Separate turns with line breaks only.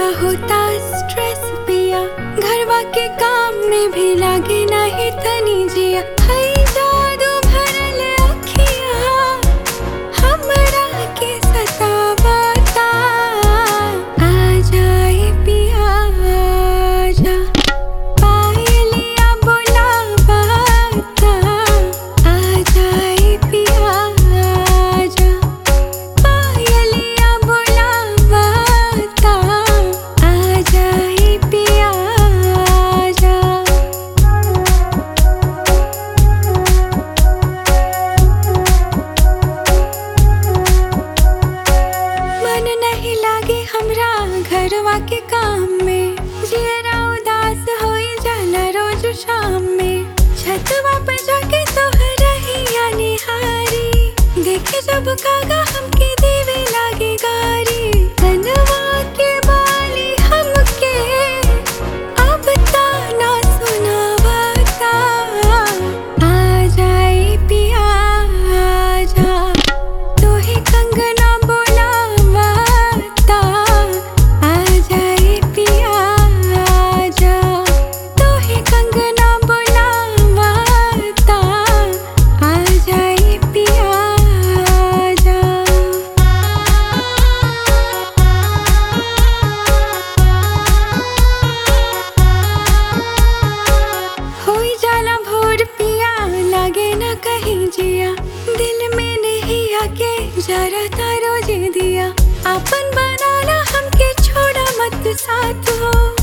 बड़ा होता स्ट्रेस पिया घरवा के काम में भी लागे नहीं तनी जिया हई जादू भरल अखिया हमरा के सतावता आ जाए पिया आजा पायलिया बुलावता आ जाए पिया आजा पायलिया बुलावता आ जाए पिया आजा मन नहीं लागे हमरा घरवा के काम में जियरा उदास होई जाला रोज शाम में छतवा पे जाके तोहरा ही निहारी देखे जब कागा हमके देवे लागे गारी कनवा के बाली हमके अब ताना सुनावता आ जाए पिया आजा तोहे कंगना बोलावता आ जाए पिया आजा तोहे कंगना बोलावता आ जाए पिया आजा होई जाला भोर पिया लागे ना कहीं जिया दिल में नहीं आके जरा तारो जे दिया अपन बनाना हमके छोड़ा मत साथ हो